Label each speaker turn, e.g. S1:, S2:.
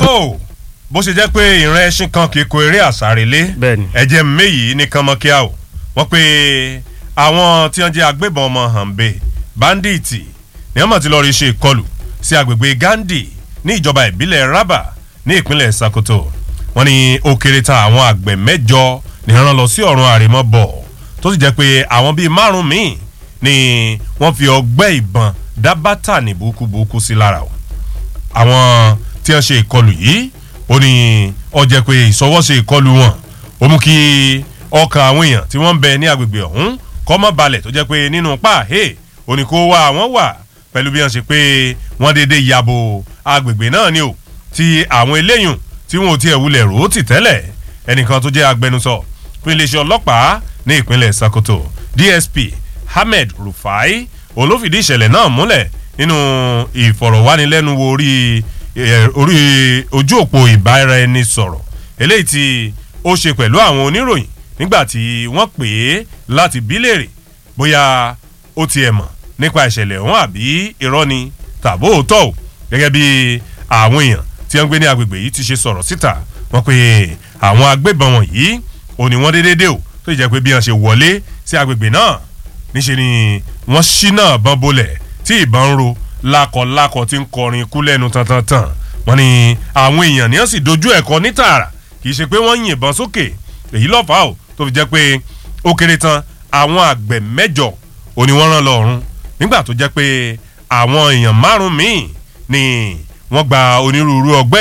S1: tó bó ṣe jẹ́ pé ìran ẹṣin kan kì í ko eré àsárelé
S2: Bẹ́ẹ̀ni.
S1: ẹ̀jẹ̀ méyì ní kánmọ́kíá o wọ́n pe àwọn tí wọ́n jẹ́ agbébọn ọmọ hànbẹ báńdíìtì ní wọ́n mọ̀ ti lọ́ọ́ rí ṣe ìkọlù sí agbègbè gandhi ní ìjọba ìbílẹ̀ raba ní ìpínlẹ̀ sakoto wọ́n ní ó kéré ta àwọn àgbẹ̀ mẹ́jọ ní wọ́n lọ sí ọ̀run àrèmọ́ bọ̀ tó sì jẹ́ pé àwọn bíi márùn-ún míì ni wọ́n fi ọgbẹ́ ìbọn dá bátà ní burúkú sí lára o àwọn tí wọ́n ṣe ìkọlù yìí ó ní ó jẹ́ pé ìsọwọ́ṣe ìkọlù wọn ó mú kí ọkàn àwọn èèyàn tí wọ́n ń bẹ ní agbègbè ọ̀hún kọ́ mọ́ balẹ̀ tó jẹ́ pé nínú páàhé ó ní kó wá àwọn wà pẹ̀lú bí wọ́n ṣe pé wọ́n dédé yabo agbègbè náà ni o tí àwọn eléyùn tí wọn ò tiẹ̀ wulẹ̀ rò ó tì tẹ́lẹ̀ ẹnìkan tó jẹ́ agbẹnusọ fún iléeṣẹ́ ọlọ́pàá ní ìpínlẹ̀ Sokoto DSP Ahmed Rufai òun ló fìdí ìṣẹ̀lẹ̀ náà múlẹ̀ nínú ìfọ̀rọ̀wánilẹ́nuwò orí eh, orí ojú òpó ìbáraẹnisọ̀rọ̀ eléyìí tí ó ṣe pẹ̀lú àwọn oníròyìn nígbà tí wọ́n pè é láti bí léèrè bóyá ó tiẹ̀ mọ̀ nípa ìṣẹ̀lẹ̀ ọ̀hún àbí irọ́ ni tàbó òótọ́ o gẹ́gẹ́ bí àwọn èèyàn tí wọ́n ń gbé ní agbègbè yìí ti ṣe sọ̀rọ̀ síta wọ́n pe àwọn agbébọn wọ̀nyí ò ní wọ́n déédéé dé o tó sì jẹ́ pé bí wọ́n ṣe wọlé sí agbègbè náà níṣẹ́ ni wọ́n ṣínà bọ́n bolẹ̀ tí ìbọn ń ro lákọ̀lákọ̀ tí ń kọrin ikú lẹ́nu tantantan wọ́n ní àwọn èèyàn ní wọ́n sì dojú ẹ̀kọ́ ní tààrà kì í ṣe pé wọ́n yìnbọn sókè èyí lọ́fà o tó fi jẹ́ pé ó kéré tán àwọn àgbẹ̀ mẹ́jọ ò ní wọ́n rán lọ ọ̀run nígbà tó jẹ́ pé àwọn èèyàn márùn-ún míì ni wọ́n gba onírúurú ọgbẹ́